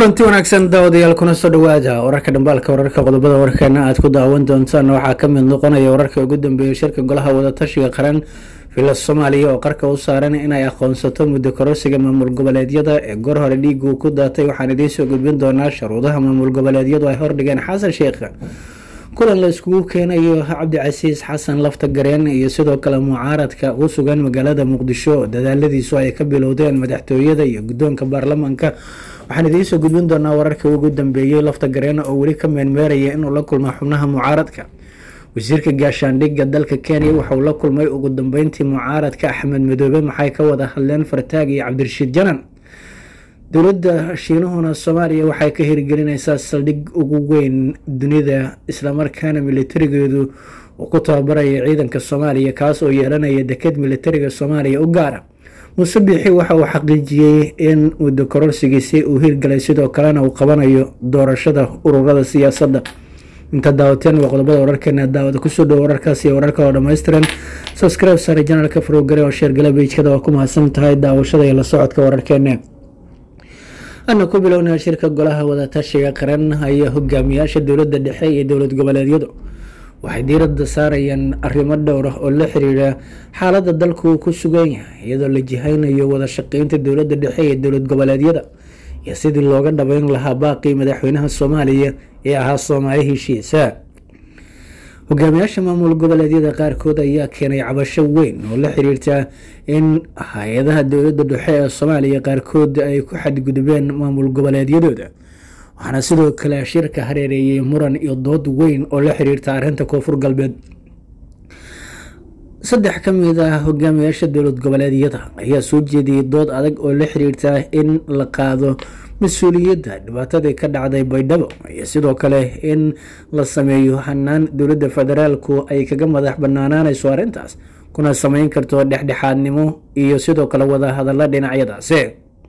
kulanti wanaagsan daawadayaal kuna soo dhawaada wararka dhambaalka wararka qodobada warkeena aad ku daawan doontaan waxaa ka mid noqonaya wararka ugu dambeeyay shirka golaha wadatashiga qaran villa soomaaliya oo qarka u saaran inay aqoonsato muddo kororsiga maamul goboleedyada ee goor hore dhiigu ku daatay waxaan idiin soo gudbin doonaa sharuudaha maamul goboleedyadu ay hordhigeen xasan sheekh kulan la iskugu keenayo cabdicasiis xasan lafta gareen iyo sidoo kale mucaaradka u sugan magaalada muqdisho dadaaladiisu ay ka bilowdeen madaxtooyada iyo guddoonka baarlamaanka waxaan idiinsoo gudbin doonaa wararka ugu dambeeyey lafta gareen oo weli ka meenmeeraya inuu la kulmo xubnaha mucaaradka wasiirka gaashaandhigga dalka kenya waxauu la kulmay ugu dambeyntii mucaaradka axmed madoobe maxay ka wada hadleen fartaag iyo cabdirashiid janan dowladda shiinuhuna soomaaliya waxay ka hirgelineysaa saldhig ugu weyn dunida islamarkaana militarigeedu uu ku tababaraya ciidanka soomaaliya kaas oo yeelanaya deked militariga soomaaliya u gaara muuse biixi waxa uu xaqiijiyey in muddo kororsigiisi uu hirgalay sidoo kalena uu qabanayo doorashada ururada siyaasadda inta daawateen waa qodobada wararkeena daawada kusoo dhowo wararkaas iyo wararka oo dhammaystiran subscribe sare janalka farogare oo sheergala beijkada waa ku mahadsan tahay daawashada iyo la socodka wararkeena ana ku bilownaa shirka golaha wadatashiga qaran ayaa hogaamiyaasha dowladda dhexe iyo dowlad goboleedyadu waxay diiradda saarayaan arrimo dhowr ah oo la xiriira xaaladda dalku uu ku sugan yahay iyadoo la jihaynayo wada shaqeynta dowladda dhexe iyo dowlad goboleedyada iyo sidii looga dhabeyn lahaa baaqii madaxweynaha soomaaliya ee ahaa soomaali heshiisa hogaamiyaasha maamul goboleedyada qaarkood ayaa keenay cabasho weyn oo la xiriirta in hay-adaha dowladda dhexe ee soomaaliya qaarkood ay ku xadgudbeen maamul goboleedyadooda waxaana sidoo kale shirka hareereeyay muran iyo dood weyn oo la xiriirta arrinta koonfur galbeed saddex ka mid ah hogaamiyaasha dowlad goboleedyada ayaa soo jeediyey dood adag oo la xiriirta in la qaado mas-uuliyadda dhibaatadii ka dhacday baydhabo iyo sidoo kale in la sameeyo hanaan dowladda federaalku ay kaga madax banaanaanayso arrintaas kuna sameyn karto dhexdhexaadnimo iyo sidoo kale wada hadalla dhinacyadaasi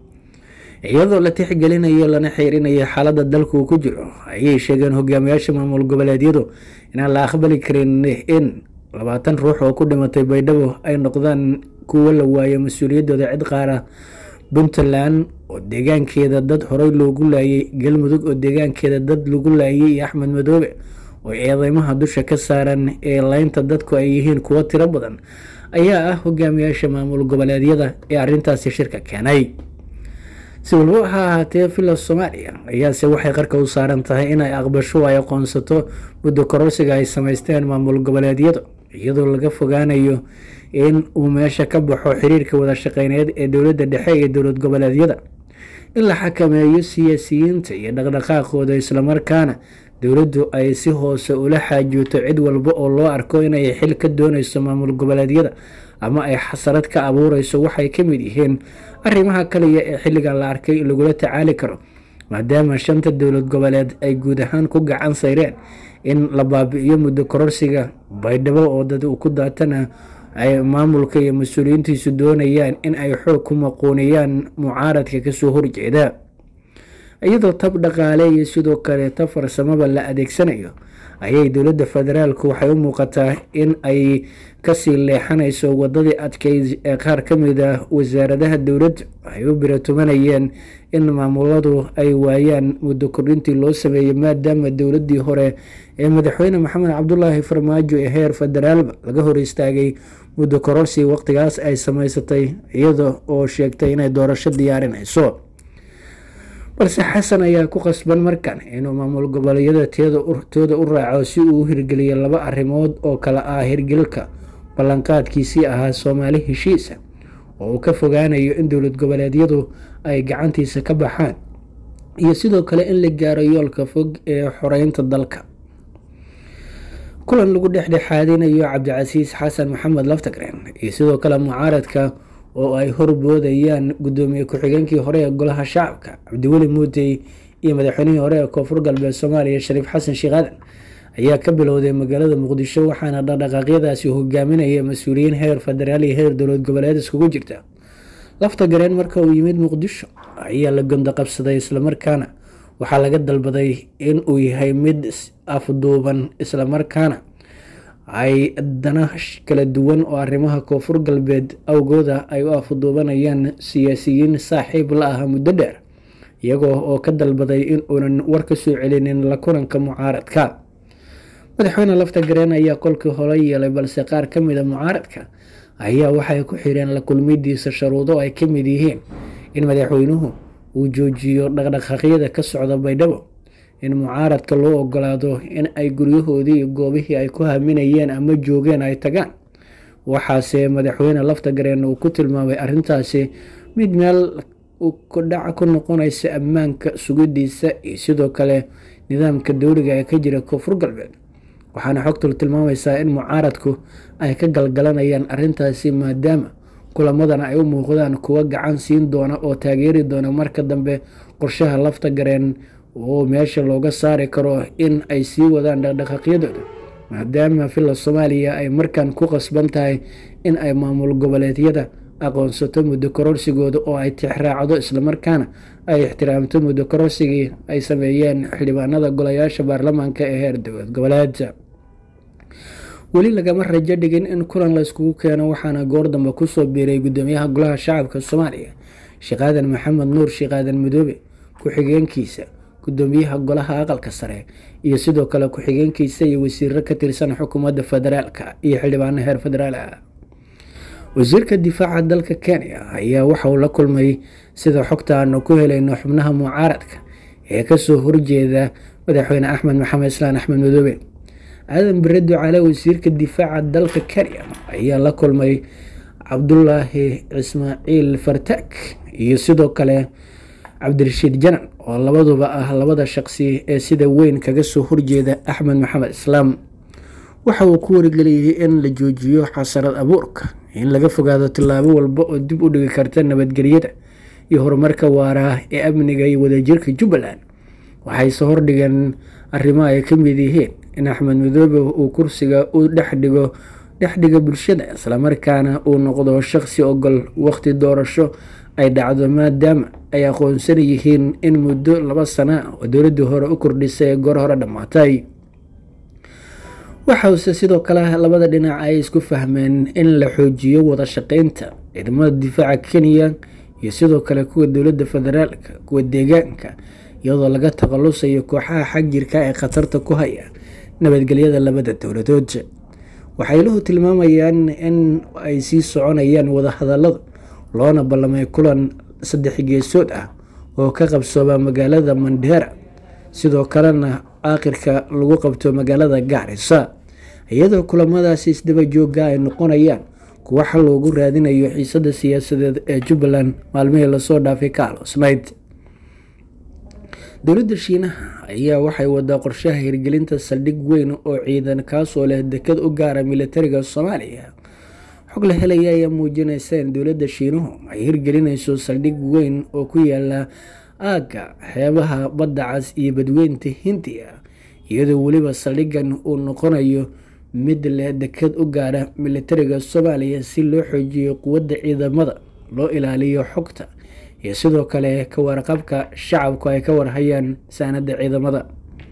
iyadoo la tixgelinayo lana xiirinayo xaaladda dalku uu ku jiro ayay sheegeen hogaamiyaasha maamul goboleedyadu inaan la aqbali karin in labaatan ruux oo ku dhimatay baydhabo ay noqdaan kuwo la waayo mas-uuliyaddooda cid qaara puntland oo deegaankeeda dad horey loogu laayay galmudug oo deegaankeeda dad lagu laayay iyo axmed madoobe oo eedeymaha dusha ka saaran ee leynta dadku ay yihiin kuwo tiro badan ayaa ah hogaamiyaasha maamul goboleedyada ee arrintaasi shirka keenay si walba ha ahaatee villa soomaaliya ayaase waxay qarka u saaran tahay inay aqbasho ay aqoonsato muddo kororsiga ay sameysteen maamul goboleedyadu iyadoo laga fogaanayo in uu meesha ka baxo xiriirka wada shaqeyneed ee dowladda dhexe iyo dowlad goboleedyada in la xakameeyo siyaasiyiinta iyo dhaqdhaqaaqooda islamarkaana dowladdu ay si hoose ula xaajuuto cid walba oo loo arko inay xil ka dooneyso maamul goboleedyada ama ay xasarad ka abuureyso waxay ka mid yihiin arrimaha kaliya ee xilligan la arkay in lagula tacaali karo maadaama shanta dowlad goboleed ay guud ahaan ku gacan sayreen in la baabi-iyo muddo kororsiga baydhabo oo dad ku daatana ay maamulka iyo mas-uuliyiintiisu doonayaan in ay xoog ku maquuniyaan mucaaradka kasoo horjeeda iyadoo tab dhaqaale iyo sidoo kale tab farsamaba la adeegsanayo ayay dowladda federaalku waxay u muuqataa in ay kasii leexanayso wadadii adkeyd ee qaar ka mid ah wasaaradaha dowladda ay u biratumanayeen in maamuladu ay waayaan muddo kordhintii loo sameeyey maadaama dowladii hore ee madaxweyne maxamed cabdulaahi farmaajo ee heer federaalba laga hor istaagay muddo kororsi waqtigaas ay sameysatay iyada oo sheegtay inay doorasho diyaarinayso balse xasan ayaa ku qasban markan inuu maamul goboleedyada tooda u raaco si uu u hirgeliyo laba arrimood oo kale ah hirgelka ballanqaadkiisii ahaa soomaali heshiisa oo uu ka fogaanayo in dowlad goboleedyadu ay gacantiisa ka baxaan iyo sidoo kale in la gaaro yoolka fog ee xoreynta dalka kulan lagu dhexdhexaadinayo cabdicasiis xasan maxamed laftagreen iyo sidoo kale mucaaradka oo ay horboodayaan guddoomiye ku-xigeenkii hore ee golaha shacabka cabdiweli muudey iyo madaxweynihii hore ee koonfur galbeed soomaaliya shariif xasan sheekh aadan ayaa ka bilowday magaalada muqdisho waxaana dhaqdhaqaaqyadaasi hogaaminaya mas-uuliyiin heer federaal iyo heer dowlad goboleed iskugu jirta lafta gareen marka uu yimid muqdisho ayaa la gondo qabsaday islamarkaana waxaa laga dalbaday in uu yahay mid afduuban islamarkaana ay dana kala duwan oo arrimaha koonfur galbeed awgooda ay u afduubanayaan siyaasiyiin saaxiib la ah muddo dheer iyagoo oo ka dalbaday in uunan war ka soo celinin la kulanka mucaaradka madaxweyne lafta gareen ayaa kolkii hore yeelay balse qaar ka mida mucaaradka ayaa waxay ku xireen la kulmidiisa sharuudo ay ka mid yihiin in madaxweynuhu uu joojiyo dhaqdhaqaaqyada ka socda baydhabo in mucaaradka loo ogolaado in ay guryahoodii iyo goobihii ay ku haminayeen ama joogeen ay tagaan waxaase madaxweyne lafta gareen uu ku tilmaamay arrintaasi mid meel kudhaca ku noqonaysa ammaanka sugidiisa iyo sidoo kale nidaamka dowliga ee ka jira koonfur galbeed waxaana xogtul tilmaamaysaa in mucaaradku ay ka galgalanayaan arrintaasi maadaama kulamadana ay u muuqdaan kuwa gacan siin doona oo taageeri doona marka dambe qorshaha lafta gareen oo meesha looga saari karo in ay sii wadaan dhaqdhaqaaqyadooda maadaama villa soomaaliya ay markan ku qasban tahay in ay maamul goboleedyada aqoonsato muddo kororsigooda oo ay tixraacdo islamarkaana ay ixtiraamto muddo kororsigii ay sameeyeen xildhibaanada golayaasha baarlamaanka ee heer dowlad goboleedka weli lagama rajo dhigin in kulan layskugu keeno waxaana goor dambe kusoo biiray gudoomiyaha golaha shacabka soomaaliya sheekaadan maxamed nuur sheekaadan madoobe ku-xigeenkiisa gudoomiyaha golaha aqalka sare iyo sidoo kale ku-xigeenkiisa iyo wasiiro ka tirsan xukuumadda federaalka iyo xildhibaano heer federaal ah wasiirka difaaca dalka kenya ayaa waxa uu la kulmay sida xogta aanu ku helayno xubnaha mucaaradka ee kasoo horjeeda madaxweyne axmed maxamed islaan axmed madoobe aadan bare ducaale wasiirka difaaca dalka kenya ayaa la kulmay cabdulaahi ismaaciil fartaag iyo sidoo kale cabdirashiid janan oo labaduba ah labada shaqsi ee sida weyn kaga soo horjeeda axmed maxamed islaam waxa uu ku wargeliyey in la joojiyo xasarad abuurka in laga fogaado tillaabo walba oo dib u dhigi karta nabadgelyada iyo horumarka waara ee amniga iyo wadajirka jubbaland waxayse hordhigeen arrimo ay ka mid yihiin in axmed madoobe uu kursiga u dhexdhigo dhexdhiga bulshada islamarkaana uu noqdo shaqsi ogol waqti doorasho ay dhacdo maadaama ay aqoonsan yihiin in muddo laba sana oo dowladii hore u kordhisay goor hore dhammaatay waxause sidoo kale labada dhinac ay isku fahmeen in la xoojiyo wada shaqeynta ciidamada difaaca kenya iyo sidoo kale kuwa dowladda federaalka kuwa deegaanka iyadoo laga takhalusayo kooxaha xagjirka ee khatarta ku haya nabadgelyada labada dowladood waxayluhu tilmaamayaan in ay sii soconayaan wadahadaladu loona ballamay kulan saddex geesood ah oo ka qabsooba magaalada mandheera sidoo kalena aakhirka lagu qabto magaalada gaarisa iyadoo kulamadaasi isdaba joogga ay noqonayaan kuwa xal loogu raadinayo xiisada siyaasadeed ee jubbaland maalmihii lasoo dhaafay ka aloosnayd dowladda shiinaha ayaa waxay wadaa qorshaha hirgelinta saldhig weyn oo ciidan kaasoo leh dekad u gaara militariga soomaaliya xog la helaya ayaa muujinaysa in dowladda shiinuhu ay hirgelinayso saldhig weyn oo ku yaala aagga xeebaha badda cas iyo badweynta hindiya iyadoo weliba saldhigan uu noqonayo mid leh dekad u gaara militariga soomaaliya si loo xoojiyo quwadda ciidamada loo ilaaliyo xogta iyo sidoo kale ka warqabka shacabku ay ka warhayaan saanada ciidamada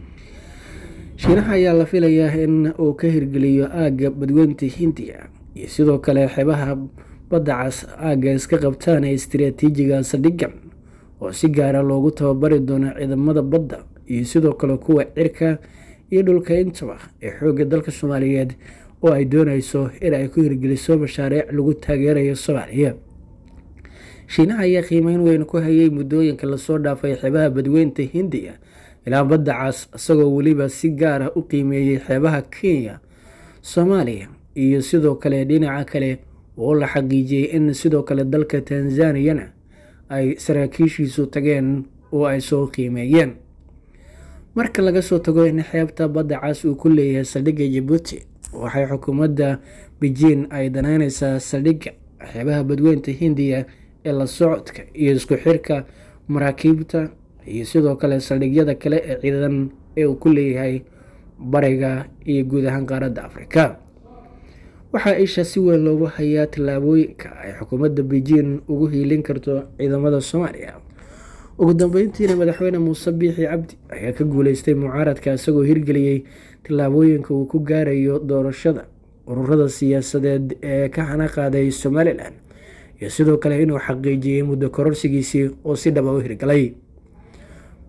shiinaha ayaa la filayaa in uu ka hirgeliyo aagga badweynta hindiya iyo sidoo kale xeebaha badda cas aagga iska qabtaan ee istiraatiijiga saldhigan oo si gaara loogu tababari doono ciidamada badda iyo sidoo kale kuwa cirka iyo dhulka intaba ee xoogga dalka soomaaliyeed oo ay dooneyso in ay ku hirgeliso mashaariic lagu taageerayo soomaaliya shiinaha ayaa qiimeyn weyn ku hayay muddooyinka lasoo dhaafay xeebaha badweynta hindiya ilaa badda cas isagoo weliba si gaara u qiimeeyey xeebaha kenya soomaaliya iyo sidoo kale dhinaca kale oo la xaqiijiyey in sidoo kale dalka tanzaniyana ay saraakiishiisu tageen oo ay soo qiimeeyeen marka laga soo tago in xeebta badda cas uu ku leeyahay saldhigga jabuuti waxay xukuumadda beijing ay danaynaysaa saldhigga xeebaha badweynta hindiya ee la socodka iyo isku xirka maraakiibta iyo sidoo kale saldhigyada kale ee ciidan ee uu ku leeyahay bariga iyo guud ahaan qaaradda afrika waxaa isha si weyn loogu hayaa tallaabooyinka ay xukuumadda beijing ugu hiilin karto ciidamada soomaaliya ugu dambeyntiina madaxweyne muuse biixi cabdi ayaa ka guuleystay mucaaradka isagoo hirgeliyey tallaabooyinka uu ku gaarayo doorashada ururada siyaasadeed ee ka hana qaaday somalilan iyo sidoo kale inuu xaqiijiyey muddo kororsigiisii oo si dhaba u hirgalay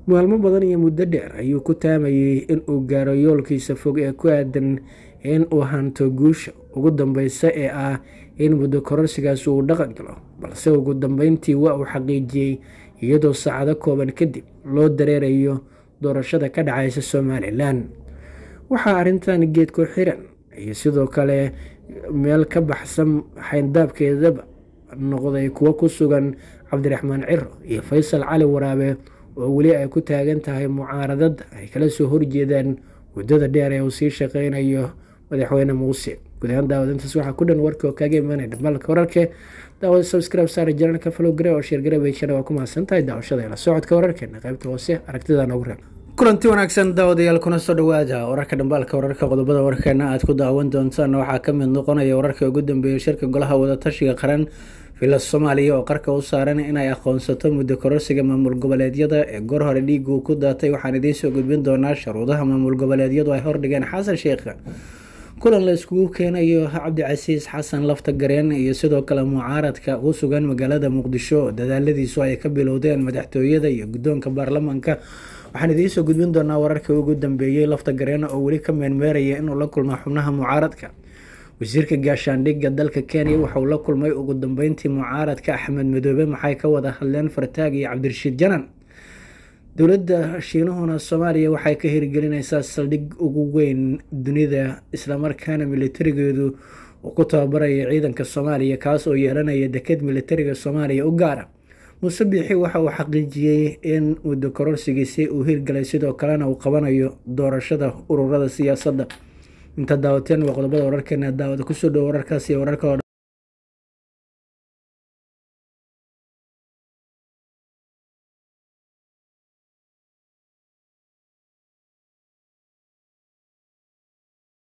maalmo badan iyo muddo dheer ayuu ku taamayay in uu gaaro yoolkiisa fog ee ku aadan in uu hanto guusha ugu dambeysa ee ah in muddo kororsigaas uu dhaqan galo balse ugu dambeyntii waa uu xaqiijiyey iyadoo saacado kooban kadib loo dareerayo doorashada ka dhacaysa somalilan waxaa arrintan geedku xiran iyo sidoo kale meel ka baxsan xayndaabkeedaba noqday kuwo ku sugan cabdiraxmaan ciro iyo faysal cali waraabe oo weli ay ku taagan tahay mucaaradada ay kala soo horjeedaan muddada dheer ee uu sii shaqeynayo madaxweyne muuse guud ahaan daawadintaas waxaa ku dhan warka oo kaaga imaanaya dhamaalka wararka daawada subscribe saara janalka follow gare oo sheer garebayshana waa ku mahadsan tahay daawashada la socodka wararkeena qaybta hoose aragtida noogu reeb kulanti wanaagsan daawadayaal kuna soo dhawaada wararka dhambaalka wararka qodobada warkeena aad ku daawan doontaan waxaa ka mid noqonaya wararka ugu dambeeyay shirka golaha wadatashiga qaran villa soomaaliya oo qarka u saaran inay aqoonsato muddo kororsiga maamul goboleedyada ee goor hore dhiigu ku daatay waxaan idiin soo gudbin doonaa sharuudaha maamul goboleedyadu ay hordhigeen xasan sheekh kulan la iskugu keenayo cabdicasiis xasan lafta gareen iyo sidoo kale mucaaradka u sugan magaalada muqdisho oo dadaaladiisu ay ka bilowdeen madaxtooyada iyo guddoonka baarlamaanka waxaan idiin soo gudbin doonaa wararkii ugu dambeeyey lafta gareen oo weli ka meenmeeraya inuu la kulmo xubnaha mucaaradka wasiirka gaashaandhigga dalka kenya waxauu la kulmay ugu dambeyntii mucaaradka axmed madoobe maxay ka wada hadleen fartaag iyo cabdirashiid janan dowladda shiinuhuna soomaaliya waxay ka hirgelineysaa saldhig ugu weyn dunida islamarkaana militarigeedu uu ku tababaraya ciidanka soomaaliya kaas oo yeelanaya deked militariga soomaaliya u gaara muuse biixi waxa uu xaqiijiyey in muddo kororsigiisi uu hirgalay sidoo kalena uu qabanayo doorashada ururada siyaasadda inta daawateen waa qodobada wararkeena daawada kusoo dhowo wararkaas iyo wararka